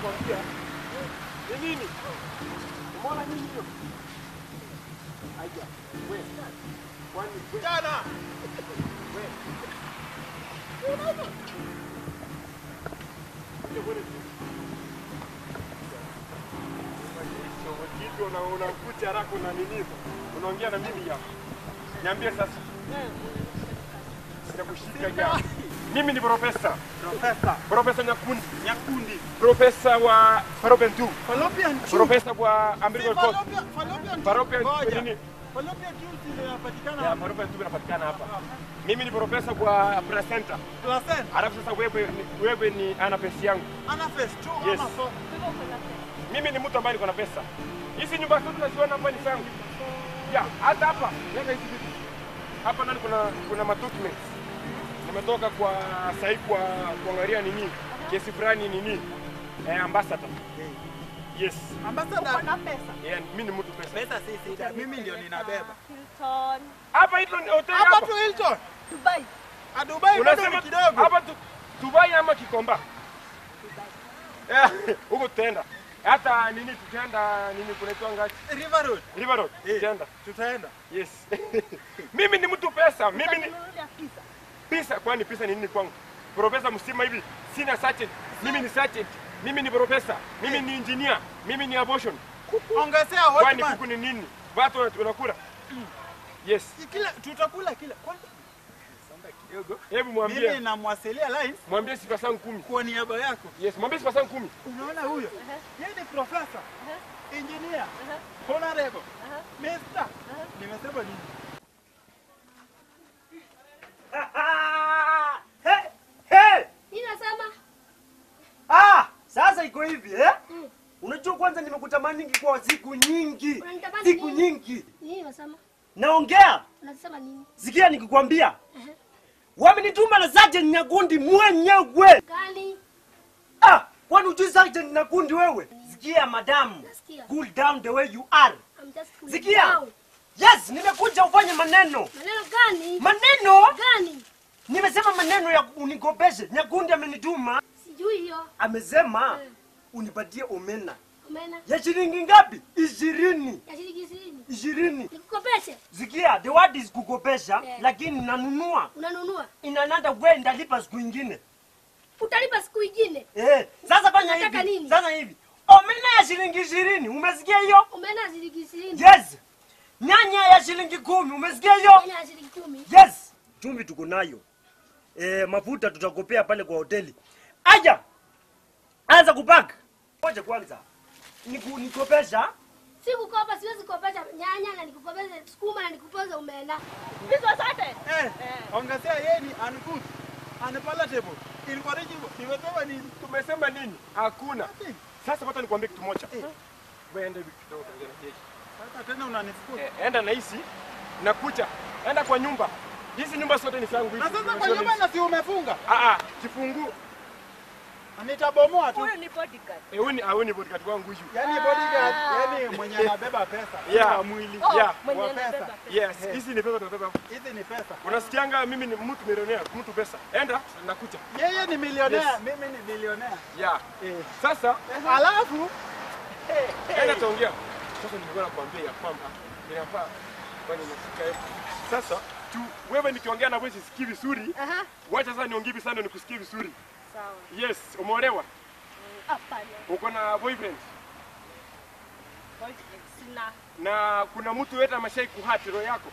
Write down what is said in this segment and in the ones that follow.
nakwambia. Ni nini? Umeona nini hiyo? Aija. Wewe. Kwani wewe. Jana. Wewe. Kitu una unakucha haraka na nini? Unaongea na mimi hapa. Niambie sasa. Sitakushika jana. Mimi ni profesa. Profesa Profesa Nyakundi. Nyakundi. Profesa wa Fallopian tube. Fallopian tube. Profesa wa Si umbilical cord. fallopian- fallopian tube. Fallopian tube Ngoja. nini? Fallopian tube zinapatikana Ya, fallopian tube inapatikana hapa. Mimi ni profesa kwa placenta. placenta. Alafu sasa wewe ni- wewe ni ana pesa yangu. Ana phase two Yes. ama four. Mimi ni mtu ambaye niko na pesa. Hizi nyumba zote tunaziona hapa ni zangu. Ya, hata hapa. Leta hizi vitu. Hapa ndani kuna kuna ma documents. Nimetoka kwa sahi kwa kuangalia nini? Kesi fulani nini? Eh, ambassador. Yes. Ambassador. na pesa. Yeah, mimi ni mtu pesa. Pesa si sita. Mimi ndio ninabeba. Hilton, Hapa hilo ni hotel Hapa hapa. tu Hilton. Dubai. A Dubai bado Unasema ni kidogo. hapa tu Dubai ama Kikomba? Eh, huko tutaenda. Hata nini tutaenda nini kunaitwa ngapi? River Road. River Road. Eh. Tutaenda. Tutaenda. Yes. mimi ni mtu pesa. Mimi ni Utanunulia pizza. pesa. Kwani pesa ni nini kwangu? Profesa msima hivi. Sina sergeant. Mimi ni sergeant. Mimi ni profesa. Mimi ni engineer. Mimi ni abortion. Ongezea Kwani hotman. kuku ni nini? Watu wana- wanakula. Yes. Kila tutakula kila. Kwani Hebu mwambie. mimi namwasilia lines Mwambie sifa zangu kumi. kwa niaba yako. Yes, mwambie sifa zangu kumi. Unaona huyo? Yeye ni profesa. Engineer. Honorable. Mister. Nimesema nini? Hey, hey! Mimi nasema Ah, sasa iko hivi eh? Mm. Unajua kwanza nimekutamani kwa siku nyingi. Unanitamani Siku nini? nyingi. nini nasema? Naongea. Unasema nini? Sikia nikikwambia. Ehe. Wamenituma na Sergeant Nyakundi mwenyewe. Gani? Ah, kwani ujui Sergeant Nyakundi wewe? Sikia madam. Nasikia. Cool down the way you are. I'm just cooling Sikia. down. Yes, nimekuja ufanye maneno. Maneno gani? Maneno? Gani? Nimesema maneno ya unikopeshe. Nyakundi amenituma. Sijui hiyo. Amesema Eh. unipatie omena. Umena. Ya shilingi ngapi? Ishirini. Ya shilingi ishirini. Ishirini. Nikukopeshe. Sikia, the word is kukopesha, Yeah. lakini nanunua. Unanunua. In another way ndalipa siku ingine. Utalipa siku ingine. Eh, sasa fanya Unataka hivi. nini? Sasa hivi. Omena ya shilingi ishirini, umesikia hiyo? Umena shilingi ishirini. Yes. Nyanya ya shilingi kumi, umesikia hiyo? Umena ya shilingi kumi. Yes. Chumvi tuko nayo. Eh, mafuta tutakopea pale kwa hoteli. Aja. Anza kupaka. Ngoja kwanza. Niku, nikopesha. Si kukopa, siwezi kukopesha nyanya na nikukopesha sukuma na nikukopesha umena. Hizo zote. Eh, ongezea yeye ni ungood. Unpalatable. Incorrigible. Nimesema nini? Tumesema nini? Hakuna. Sasa hata nikwambie kitu moja. Wewe enda hivi kidogo ongea na jeshi. Sasa tena unanifukuza. Eh, enda na hisi na kucha. Enda kwa nyumba. Hizi nyumba zote ni zangu hizi. Na sasa kwa Unaziona nyumba hizi? na si umefunga. Ah ah, kifunguu. Nitabomoa tu. Huyu ni bodyguard. Eh, huyu ni huyu ni bodyguard wangu huyu. Yaani bodyguard, yaani mwenye anabeba pesa. Yeah. Kwa mwili. Oh, Yeah, mwenye wa anabeba pesa. pesa. Yes, hizi ni pesa tunabeba. Hizi ni pesa. Unasikianga mimi ni mtu milionea, mtu pesa. Enda na kucha. Yeye ni milionea, Yes. mimi ni bilionea. Yeah. Eh. Sasa Alafu enda taongea. Sasa nilikuwa nakwambia ya kwamba inafaa kwani nafika hapo. Sasa tu wewe nikiongea na wewe sisikii vizuri. Aha. Wacha sasa niongee sana nikusikie vizuri. Sawa. Yes, umeolewa? Hapana. Uko na boyfriend? Boyfriend sina. Na kuna mtu yote ameshai kuhati roho yako?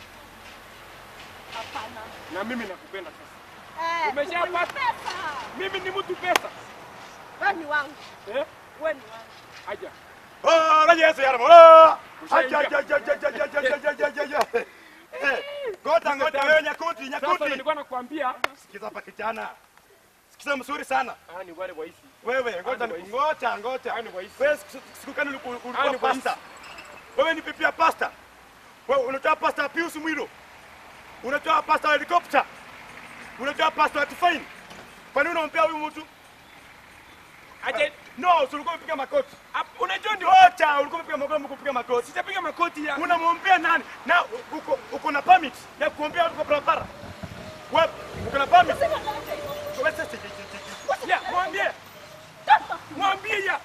Hapana. Na mimi nakupenda sasa. Eh, Umeshapata? pesa. Mimi ni mtu pesa. Wewe ni wangu. Eh? Wewe ni wangu. Aja. Oh, raja Yesu ya Mola. Ushaingia. Aja aja aja aja aja aja aja aja aja. Eh, Ngota ngota wewe nyakuti Sasa nyakuti. nilikuwa nakwambia Sikiza hapa kijana. Sikiza mzuri sana. ah ni wale waisi. Wewe ngota Ani ni ngota ngota. Ani waisi. Wewe siku- siku gani uliku- Ani ulikuwa waisi. pasta? Wewe ni pipi ya pasta. Wewe unatoa pasta ya Pius Mwilo. Unatoa pasta wa helicopter. Unatoa pasta wa Tufaini. Kwa nini unampea huyu mtu? Aje No, si ulikuwa umepiga makoti. Ap- unajua ndio Ngoja, ulikuwa umepiga makoti, umepiga makoti. sijapiga makoti ya unamwombea nani na uko, uko na permit ya kuombea watu kwa barabara wewe uko na permit Wewe sasa, je- je- je- je- ya mwambie mwambie ya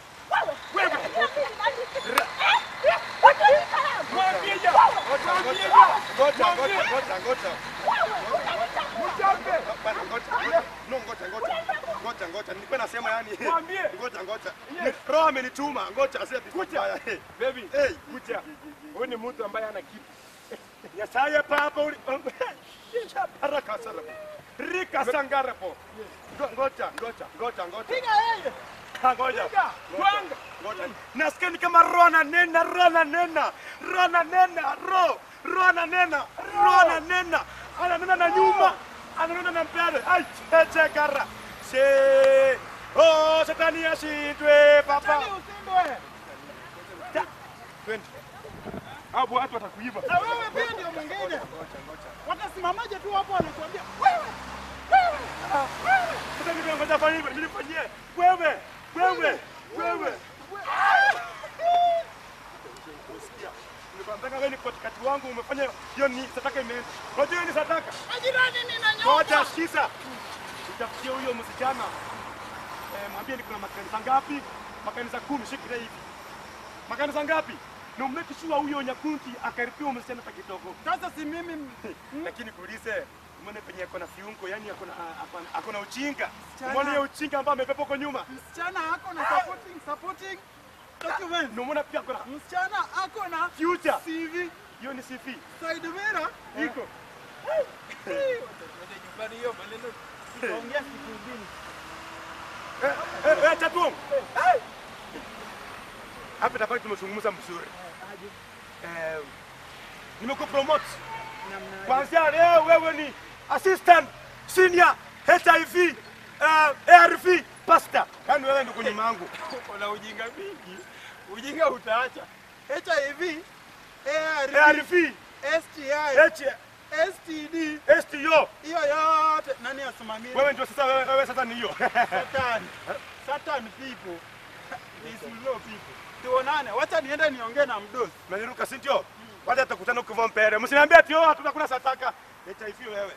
Mchape. Bana, ngoja. No, ngoja, ngoja. Ngoja, ngoja. Nilikuwa nasema yani. Mwambie. Ngoja, ngoja. Yes. Ni- Roho amenituma. Ngoja, asiye Kucha. Baby, Hey. kucha. Huyu ni mtu ambaye ana kitu. Nyasaye papa uli. Baraka sana. Rika sangarapo. Ngo- Ngoja, ngoja, ngoja, ngoja. Piga yeye. Ah, Ngoja. Piga, twanga. Ngoja. Nasikia ni kama roho ananena, roho ananena, roho ananena, roho, roho ananena, roho ananena, ananena na nyuma, ananena na mbele. Ai, cheche kara. Se. Oh, shetani ashindwe papa. Tani usindwe. Twende. Hapo watu watakuiba. Na wewe pia ndio mwingine. Watasimamaje tu hapo wanakuambia wewe. Wewe. Wewe. Sasa nimeongoza fanya hivyo, nilifanyie. Wewe, wewe, wewe. Usikia? Nilikwambia wewe ni katikati wangu umefanya hiyo ni sataka imeenda. Unajua hiyo ni sataka? Majirani ninanyoka. Ngoja sikiza. Utafikia huyo msichana. Eh, mwambie ni kuna makanisa ngapi? Makanisa kumi, shikira hivi. Makanisa ngapi? Na umeke sure huyo nyakunti akaripia huyo msichana hata kidogo. Sasa si mimi Lakini kuulize, umeona penye ako na fiungo, yani ako na ako na- ako na ujinga. Msichana. Umeona hiyo ujinga ambayo amebeba huko nyuma? msichana ako na supporting supporting document. Na umeona pia ako na Msichana ako na future. CV Hiyo ni CV. side mirror iko. Nyumbani hiyo maneno tutaongea siku nyingine. Eh, eh, eh, Chatuong. Eh. Hapa tafai tumezungumza mzuri. Eh, nimekupromote. Namna Kwanzia leo wewe ni assistant senior HIV uh, ARV pastor. Yaani wewe ndio kwenye mangu. una ujinga mingi. Ujinga utaacha. HIV, ARV, ARV, STI, H, STD, STO. hiyo yote nani asimamie? Wewe ndio sasa wewe, wewe sasa ni hiyo. Satan. Satan people. These low people. Tuonane, wacha niende niongee na mdosi. Umeniruka si ndio? Wacha tutakutana ukivua mpere. Msiniambie ati oh hatuna kuna sataka. HIV wewe.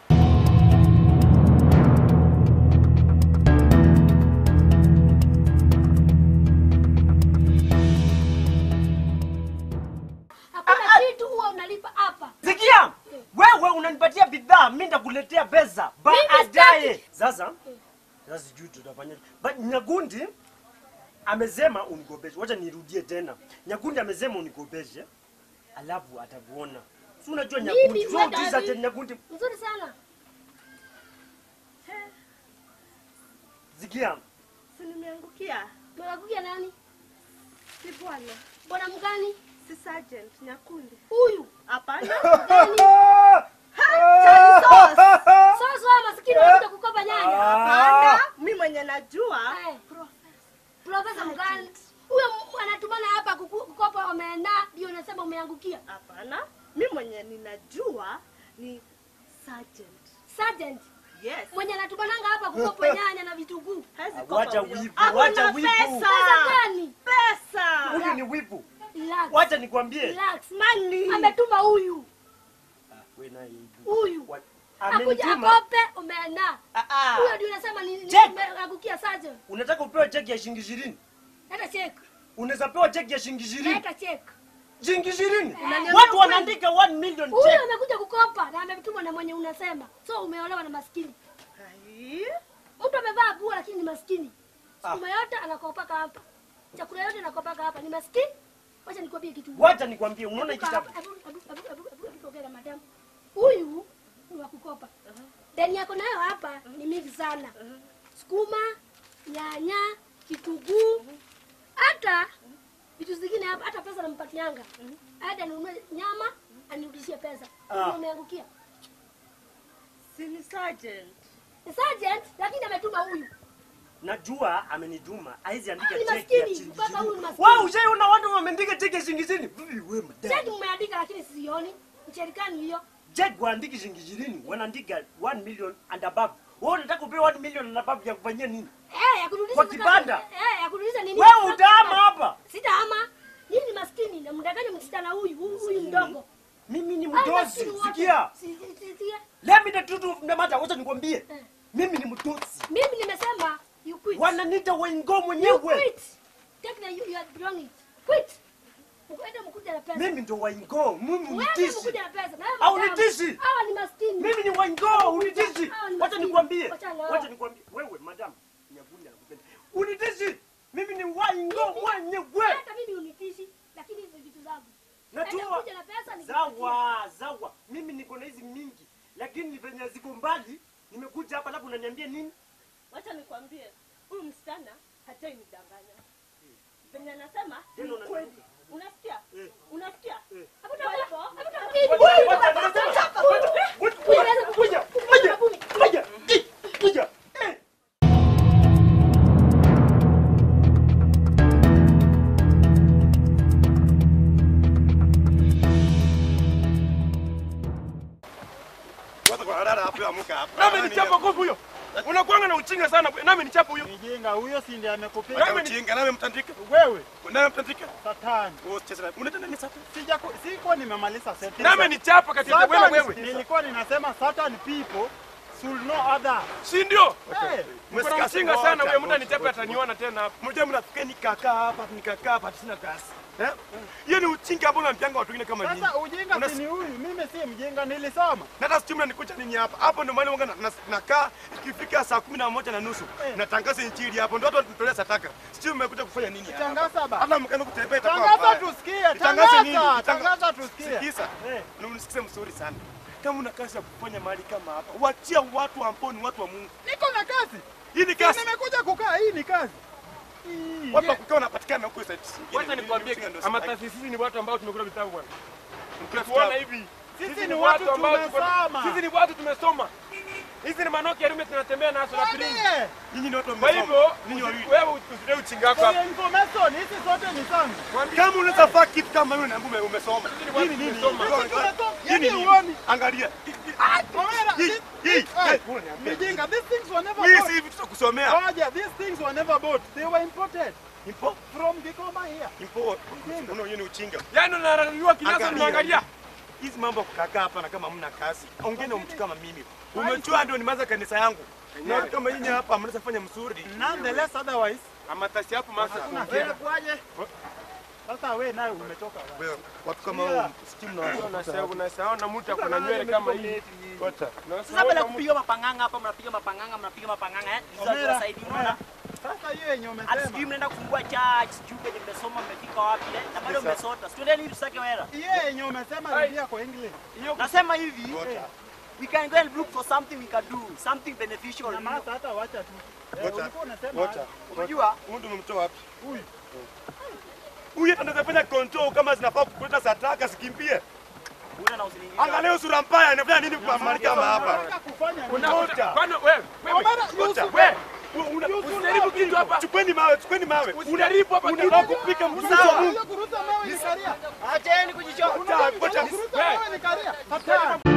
Hakuna kitu huwa unalipa hapa. Sikia, wewe unanipatia bidhaa, mimi ndakuletea pesa baadaye. sitaki. Sasa sasa sijui tutafanya, but Nyagundi amesema unikopeshe. Wacha nirudie tena, Nyagundi amesema unikopeshe, alafu atakuona. Si unajua Nyagundi, Mimi sio kwenda utiza wapi? tena Nyagundi. Nzuri sana. Sikia, Si nimeangukia. Mnakuja nani? Si bwana. Bwana mgani? Si sergeant Nyakundi. Huyu. Hapana. Gani? Sasa wewe maskini unakuja kukopa nyanya. Hapana. Mimi mwenye najua. Eh, Profesa mgani? Huyo m- anatumana hapa kuku- kukopa omena ndio unasema umeangukia. Hapana. Mimi mwenye ninajua ni sergeant. Sergeant Yes. mwenye anatumananga hapa kukopa nyanya na vitunguu. Hawezi Ah, kopa wacha huyo. wivu, Ako wacha na wivu. Pesa. Pesa gani? Pesa. huyu ni wivu. Relax. Wacha nikwambie. Relax. Money. Ametuma huyu. Ah, wewe naye hivi. Huyu. Wa- Akuja Amenituma. akope omena. Ah, ah. Huyo ndio unasema ni ni- Check. umeangukia sergeant. Unataka upewe cheki ya shilingi ishirini? Leta check. Unaweza pewa cheki ya shilingi ishirini? Leta check. Shilingi ishirini? Unaniambia Watu ukweli? wanaandika 1 million Huyu check. amekuja kukopa na ametumwa na mwenye unasema. So umeolewa na maskini. Hai. Mtu amevaa nguo lakini ni maskini. Ah. Sukuma yote anakopaka hapa. Chakula yote anakopaka hapa. Ni maskini. Wacha nikwambie kitu. Wacha nikwambie, unaona hiki Hebu kitabu? kaa hapa. Hebu- hebu- hebu- hebu- hebu tuongee na madam. Huyu ni wa kukopa. Deni yako nayo hapa ni mingi sana. Sukuma, nyanya, kitunguu, hata vitu zingine hapa, hata pesa nampatianga. Hata ninunue nyama anirudishie pesa. Ah. Umeangukia. Si ni sergeant. Ni sergeant lakini ametuma huyu. Najua amenituma, haizi andika Ah, ni cheki ya maskini, shilingi mpaka huyu ni ishirini. maskini. Wewe ushaona watu wameandika cheki ya shilingi ishirini? Vipi wewe Cheki mdada? mmeandika lakini sioni. Mcherikani hiyo. Cheki waandiki shilingi ishirini, wanaandika 1 million and above. Wewe unataka upewe 1 million and above ya kufanyia nini? Eh, ya kurudisha Kwa sasa- kibanda? Eh, ya kurudisha nini? Wewe utaama hapa. Sitaama. Nyinyi ni maskini na mdanganya msichana huyu, huyu huyu mdogo. Mimi ni Ai, mdosi, maskini wote. sikia. Si- si- si- sikia. Let me the truth of the matter, wacha nikwambie. Eh. Mimi ni mdosi. Mimi nimesema you quit. Wananiita wengo You mwenyewe. quit. Take the you, you are belonging. Quit. Mkwenda mkuja na pesa. Mimi ndo waingo, mimi Wewe mtishi. mkuja na pesa. Na wewe Au madam, nitishi? Hawa ni maskini. Mimi Waingo, unitishi. Hao ni Wacha maskini. nikwambie. Wacha nao. Wacha nikwambie. Wewe madam, Nyagundi anakupenda. Unitishi. Mimi ni Waingo mwenyewe. hata mimi unitishi lakini hizi vitu zangu Enda Najua. kuja na pesa nikupatie. Zawa, zawa. Mimi niko na hizi mingi. Lakini venye ziko mbali, nimekuja hapa labda unaniambia nini? Wacha nikwambie, huyu msichana hajai nidanganya. Venye anasema ni Tena una- kweli. Unasikia? Eh. Unasikia? Eh. Hapo ndio hapo. Hapo ndio hapo. Hii- Wacha- hii- wacha- hii- wacha- hii- wacha- Huyu anaweza Kuja, kukuja. kuja, Kumi. kuja. Eh, kuja. Eh. Watu kwa dada hapo amuka hapa. Nami nichapa kofu huyo. Unakuanga na uchinga sana. Nami nichapa huyo. Mjinga huyo si ndiye amekupiga Wewe mjinga nawe mtandika. wewe Nawe mtandika. satani. Wewe cheza. Unataka nini sasa? Sija sikuwa nimemaliza set. Nami nichapa kati ya wewe Satan, wewe. nilikuwa ninasema certain people should know other. Si ndio? Hey, Mko na uchinga sana wewe mtu anichapa ataniona tena hapa. Mmoja mnafikia nikakaa hapa nikakaa hapa sina kazi. Eh? Hiyo ni uchinga ambao unampianga watu wengine kama nyinyi. sasa ujinga Unas- si ni huyu, mimi si mjinga nilisoma. Na hata sijui mnanikuta nini hapa. Hapo ndio maana wanga na- na- nakaa ikifika saa kumi na moja na nusu Eh. natangaza injili hapo ndio watu wanatolea sadaka. Sijui mmekuja kufanya nini hapa. Tangaza ba. Hata mkaenda kutembea itakuwa Tangaza mbaya. tusikie, Nitangaze nini? tangaza, Nitanga- tangaza tusikie. Sikiza. Eh. Na unisikize mzuri sana. Kama una kazi ya kufanya mahali kama hapa, wachia watu ambao ni watu wa Mungu. Niko na kazi. Hii ni kazi. Nimekuja kukaa, hii ni kazi. Hii, Watu wa ye- kukaa wanapatikana huko sasa. Wacha nikwambie ama taasisi ni watu ambao tumekula vitabu bwana. Mkula Tuona vitabu. hivi. Sisi ni watu ambao tuko- tumesoma. Sisi ni watu tumesoma. Hizi ni manoki ya rume tunatembea nazo na piringi. Mwambie. Nyinyi ni watu wa Kwa hivyo Ninyi usi- wawili. wewe usidai uchinga wako For hapa. your information, hizi zote ni zangu. Kama unaweza faa kitu kama hiyo naambiwa ume- umesoma. Sisi ni watu Hii ni nini? tumesoma. Hii ni Tumesoma. nini? Yaani Hii ni huoni? nini? Angalia. Omera, Hii, this- hii, Eh, eh, Mijinga, these things were never Hii bought. si hivi tutakusomea. Ngoja, these things were never bought. They were imported Impo, from Gikoma here. impo. Unaona hiyo ni uchinga. Yaani unararua kinasa Angalia. unaangalia. Hizi mambo ya kukaa hapa na kama hamna kazi. Ongea na mtu kama mimi. Umejua ndio nimeanza kanisa yangu. Na watu kama nyinyi hapa mnaweza fanya mzuri. Nonetheless, otherwise, Ama tasi hapo masa. wewe kwaje? Sasa wewe naye umetoka wapi? Wewe, Watu kama hao stimu na Unasahau unasahau na mtu akona nywele kama hii. Wacha. Sasa baada ya kupiga mapanganga hapa, mnapiga mapanganga, mnapiga mapanganga eh? Hizo Omera, haziwasaidii, unaona? Sasa hiyo yenye Hata sijui umesema. mnaenda kufungua church, sijui penye mmesoma mmefika wapi eh? Na bado mmesota. Situendeni hivi tusake wera. Hiyo yenye umesema rudia kwa English. Nasema hivi, Wacha. we can go and look for something we can do, something beneficial. Na masa hata wacha tu. Eh, Wacha. ulikuwa unasema Wacha. Unajua? Huyu ndio umemtoa wapi? Huyu. Huyu hata anaweza fanya control kama zinafaa kuleta sadaka sikimbie. Una na usiniingilie. Angalia sura mbaya inafanya nini kwa mahali kama hapa? Unataka kufanya nini? Unakuta. Kwani wewe wewe Omera, Wacha. Yusuf, wewe usijaribu kitu hapa. Chukweni mawe, chukweni mawe. Usijaribu hapa kitu. Unataka kupika mtumishi wa Mungu. unaweza kuruta mawe ni karia. Acheni kujichoka. Wacha, wacha. Kuruta mawe ni karia. Hatari.